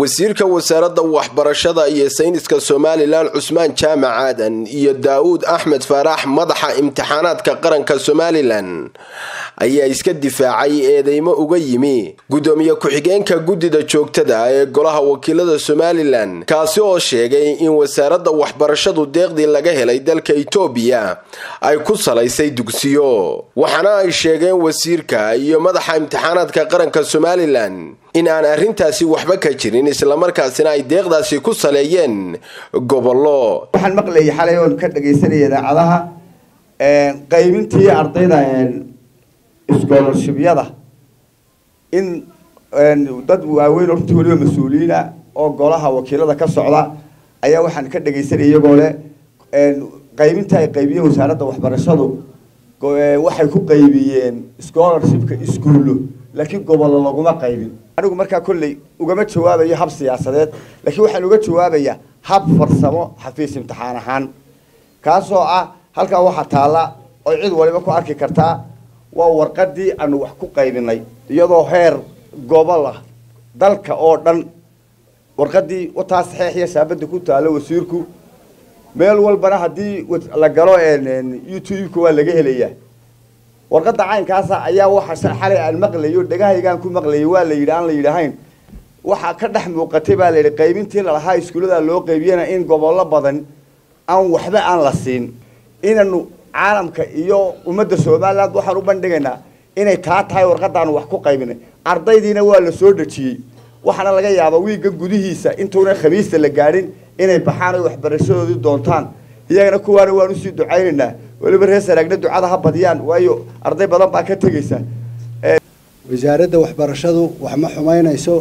wasiirka wasaaradda waxbarashada iyo sayniska somalilan cusmaan jaamac aadan iyo daa'uud axmed faarax madaxa imtixaanaadka qaranka somalilan ayaa iska difaacay eedeymo uga yimi gudoomiye ku-xigeenka guddida joogtada ee golaha wakiilada somalilan kaasi oo sheegay in wasaaradda waxbarashadu deeqdii laga helay dalka itoobiya ay ku salaysay dugsiyo waxaana ay sheegeen wasiirka iyo madaxa imtixaanaadka qaranka somalilan in aan arrintaasi waxba ka jirin islamarkaasina ay deeqdaasi ku saleeyeen gobollo waxaan maqlayay xalay oon ka dhagaysanaya idaacadaha qaybintii ardayda scholarshibyada in dad waaweyn oo runtii waliba mas-uuliyiina oo golaha wakiilada ka socda ayaa waxaan ka dhagaysanaya iyagoo leh qaybinta ay qaybiyeen wasaaradda waxbarashadu waxay ku qaybiyeen scholarshipka iskuullo laakiin gobollo laguma qaybin anigu markaa kolley ugama jawaabayo hab siyaasadeed laakiin waxaan uga jawaabayaa hab farsamo xafiis imtixaan ahaan kaasoo ah halkaa waxaa taalla oy cid waliba ku arki kartaa waa warqadii aanu wax ku qaybinay iyadoo heer gobol ah dalka oo dhan warqadii wataa saxeex iyo shaabada ku taalo wasiirku meel walbana haddii la galo youtube-ka waa laga helayaa warqada caynkaasa ayaa waxa xalay aan maqlayo dhegahaygaan ku maqlayay waa la yidhi aan la yidhaahayn waxaa ka dhex muuqatay baa la yidhi qaybintii lalahaa iskuullada loo qaybiyana in gobollo badan aan waxba aan la siin inanu caalamka iyo ummadda somaliland waxaan u bandhigaynaa inay taa tahay warqadaanu wax ku qaybinay ardaydiina waa la soo dhejiyey waxaana laga yaabaa wiigga gudihiisa intuuna khamiista la gaadhin inay baxaan oy waxbarashadoodii doontaan iyagana kuwaana waan usii ducaynaynaa weliba reer saraagna ducada ha badiyaan waayo arday badan baa ka tegaysa wasaaradda waxbarashadu wax ma xumaynayso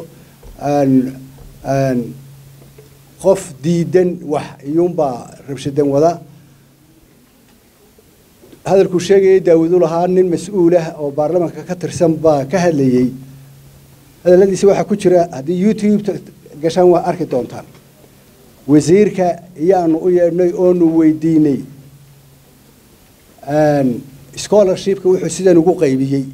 qof diidan wax iyuunbaa rabshadan wada hadalkuu sheegayay daawudu lahaa nin mas-uulah oo baarlamaanka ka tirsan baa ka hadlayey hadaladiisa waxaa ku jira haddii youtube gashaan waa arki doontaan wasiirka iyaanu u yeedhnay oonu weydiinay scholarshipka wuxuu sidan ugu qaybiyey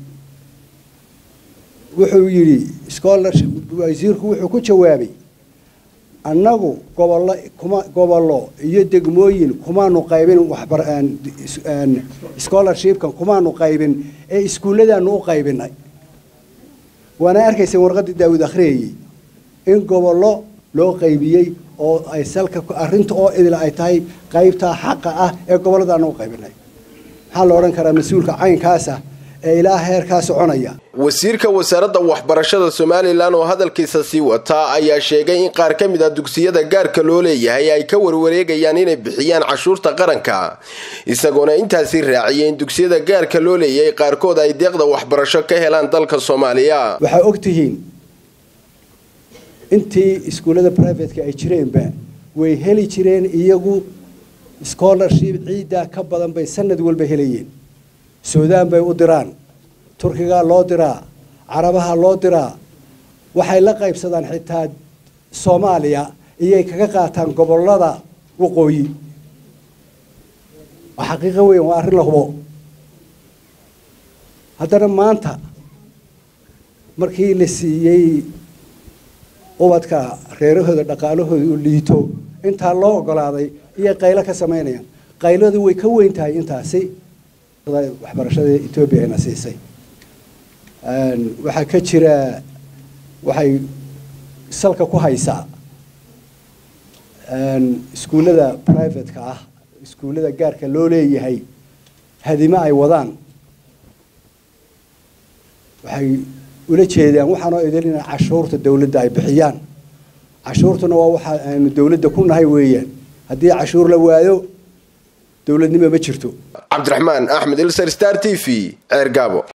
wuxuu yidhi scholarship wasiirku wuxuu ku jawaabay annagu gobollo kuma gobollo iyo degmooyin kumaanu qaybin waxbar scholarshipkan kumaanu qaybin ee iskuulladaanu u qaybinay waana arkaysa warqaddii daawud akhriyayey in gobollo loo qaybiyey oo ay salka arrinta oo idil ay tahay qaybtaa xaqa ah ee gobolladaanu u qaybinay maxaa la odhan karaa mas-uulka caynkaasa ee ilaa heerkaa soconaya wasiirka wasaaradda waxbarashada somalilan oo hadalkiisa sii wataa ayaa sheegay in qaar ka mid a dugsiyada gaarka loo leeyahay ay ka warwareegayaan inay bixiyaan cashuurta qaranka isagoona intaasi raaciyay in dugsiyada gaarka loo leeyahay qaarkood ay deeqda waxbarasho ka helaan dalka soomaaliya waxaa og tihiin intii iskuullada privateka ay jireenba way heli jireen iyagu scholarship ciiddaa ka badan bay sanad walba helayeen suudaan bay u diraan turkigaa loo diraa carabaha loo diraa waxay la qaybsadaan xitaa soomaaliya iyay kaga qaataan gobollada waqooyi waa xaqiiqo weyn waa arrin la hubo haddana maanta markii la siiyey ubadka reerahooda dhaqaalahooda u liito intaa loo ogolaaday iyay qaylo ka samaynayaan qayladu way ka weyn tahay intaasi waxbarashada etoobiya ayna siisay waxaa ka jira waxay salka ku haysaa iskuullada privateka ah iskuullada gaarka loo leeyahay hadimo ay wadaan waxay ula jeedaan waxaanoo idin in cashuurta dawladda ay bixiyaan cashuurtuna waa waxa aynu dawladda ku nahay weeyaan haddii cashuur la waayo dowladnimo ma jirto cabdiraxmaan axmed ilsar star t v ceer gaabo